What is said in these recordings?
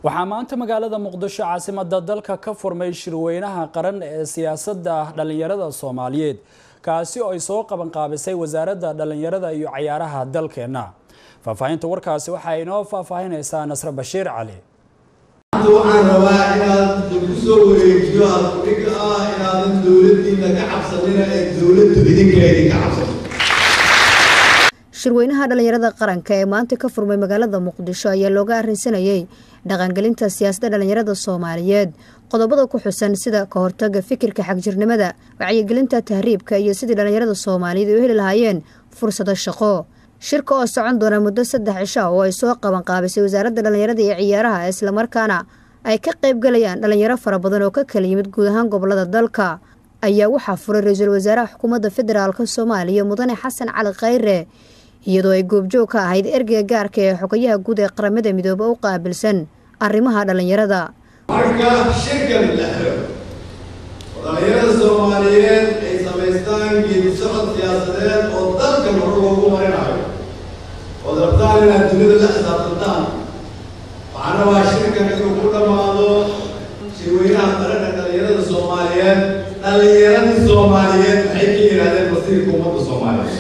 waxaa maanta magaalada muqdisho caasimada dalka ka furmay shirweynaha qaran ee siyaasadda dhallinyarada soomaaliyeed kaasi oo ay soo qabanqaabisay wasaaradda dhallinyarada iyo cayaaraha dalkeenna faahfaahinta warkaasi waxaa inoo faahfaahinaysaa nasre bashiir cali waxaan rabaa inaad ku soo wareejiyo halkudhig ah inaadan dowladdiina ka cabsanina ee dowladdu idinka idinka cabsato shirweynaha dhallinyarada qaranka ee maanta ka furmay magaalada muqdisho ayaa looga arrinsanayay dhaqangelinta siyaasadda dhallinyarada soomaaliyeed qodobada ku xusan sida ka hortaga fikirka xagjirnimada wacyigelinta tahriibka iyo sidii dhallinyarada soomaaliyeed ay u heli lahaayeen fursado shaqo shirka oo socon doona muddo saddex cisha oo ay soo qabanqaabisay wasaaradda dhallinyarada iyo ciyaaraha islamarkaana ay ka qaybgalayaan dhallinyaro fara badan oo ka kala yimid guud ahaan gobolada dalka ayaa waxaa furay ra-iisul wasaaraha xukuumadda federaalk soomaaliya mudane xasan cali khayre iyadoo ay goobjoog ka ahayd ergeyga gaarka ee xogayaha guud ee qaramada midoobe u qaabilsan arrimaha dhallinyarada marka shirkan la xiro oo dhallinyarada soomaaliyeed ay samaystaan geedi socod siyaasadeed oo dalka hor loogu marinayo ood rabtaan inaad dunida la xisaabtantaan waxaana waa shirkan inuu ku dhammaado shirweynaha qaranka dhallinyarada soomaaliyeed dhallinyaradii soomaaliyeed maxay ka yidhahdeen masiirka ummadda soomaaliyeed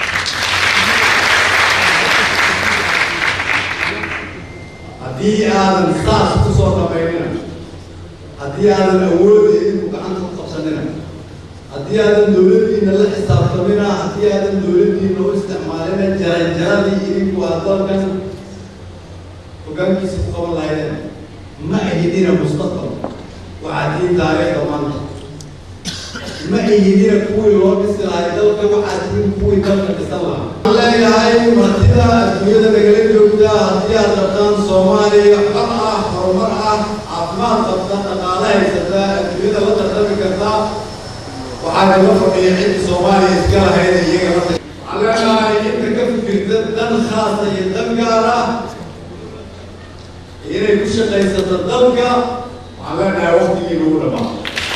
haddii aadan saas ku soo dhamaynina haddii aadan awoodda idinku gacanta ku qabsanina haddii aadan dowladdiina la xisaabtamina haddii aadan dowladdiina u isticmaalina jaranjaradii idinku aad dalkan hogaankiisa ku qaban lahaydeen ma ahidina mustaqbal waxaad tiin taariikhda maanta ma ihidina kuwii loo dhisi lahay dalka waxaad tiin kuwii dalka dhisan lahaa waxaan leeyahay martida adduunyada nagala joogta haddii aad rabtaan soomaaliya xor ah horumar ah caafimaad qabta dhaqaale haysata adduunyada la tartami karta waxaa kaga fadhiya ciddi soomaaliya iska lahayd iyaga la waxaan leenahay inta ka fikirta dan khaasa iyo dan gaar ah inay ku shaqaysato dalka waxaan leenahay waqtigii lagu dhamaa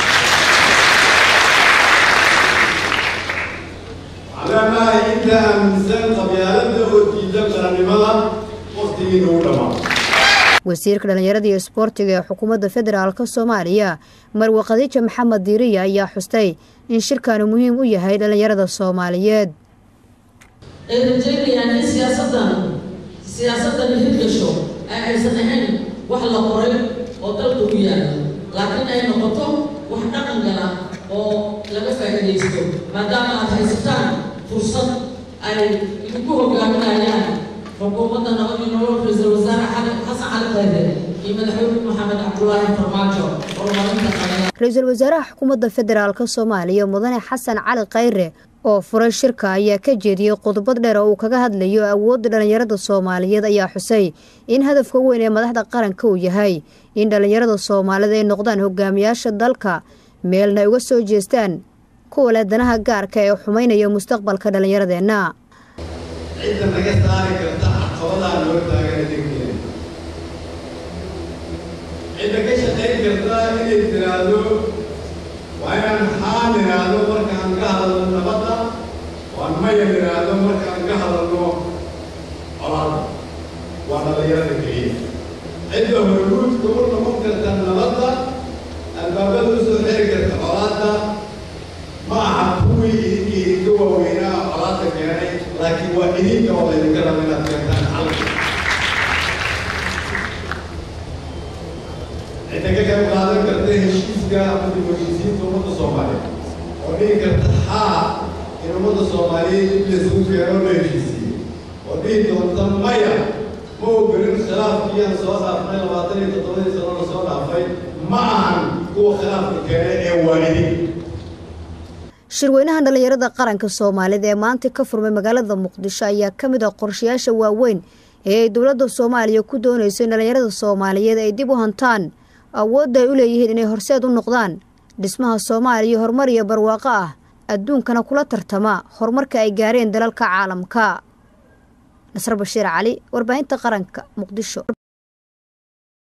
leenahay inta aaminsan qabyaalada oo diidan qarannimada waqtigii nagu dhamaa wasiirka dhallinyarada iyo isboortiga ee xukuumadda federaalk soomaaliya marwe khadiija maxamed diiriya ayaa xustay in shirkanu muhiim u yahay dhallinyarada soomaaliyeed ay rajeynayaan in siyaasadan siyaasadan hirgasho ay aysan ahayn wax la qoray oo dalka u yaala laakiin ay noqoto wax dhaqan gala oo laga faa'iidaysto maadaama aad haysataan fursad ay idinku hogaaminayaan xukuumadda nabadii nolol ra-iisul wasaare xasan cali khayre iyo madaxweyne maxamed cabdulaahi farmaajo horumarinta qalaya ra-iisul wasaaraha xukuumadda federaalk soomaaliya mudane xasan cali khayre oo furay shirka ayaa ka jeediyey qodobad dheer oo uu kaga hadlayo awoodda dhallinyarada soomaaliyeed ayaa xusay in hadafka weyn ee madaxda qaranka uu yahay in dhallinyarada soomaaliyeed ay noqdaan hogaamiyaasha dalka meelna ay uga soo jeestaan kuwa leh danaha gaarka ee xumaynaya mustaqbalka dhallinyaradeenna cidda naga saari karta caqabadaa loo taagana degteeda cidda ka shaqayn karta inay tiraahdo waa inaan haa niraahdo markaan ka hadalno nabadda waan maya niraahdo markaan ka hadalno colaada waa dhallinyarada keliya cidda hormuudka u noqon karta nabadda albaabada usoo xiri karta colaada ma aha kuwii idinka idinka waaweynaa colaada keenay laakiin waa idinka oo laydinka raba inaad keentaan xalka cidda ka qayb qaadan karta heshiiska ama dib heshiisiinta ummadda soomaaliyeed oo dhihi karta haa in ummadda soomaaliyeed dib laysugu keeno la heshiisiiyo oo dhihi doonta maya ma ogolin khilaafkii aan soo dhaafnay labaatan iyo toddobadii sano la soo dhaafay ma ahan kuwa khilaafka keenay ee waa idin shirweynaha dhallinyarada qaranka soomaaliyeed ee maanta ka furmay magaalada muqdisho ayaa ka mid ah qorshayaasha waaweyn ee ay dowladda soomaaliya ku doonayso in dhallinyarada soomaaliyeed ay dib u hantaan awoodda ay u leeyihiin inay horseed u noqdaan dhismaha soomaaliya horumar iyo barwaaqo ah adduunkana kula tartama horumarka ay gaareen dalalka caalamka nasr bashiir cali warbaahinta qaranka muqdisho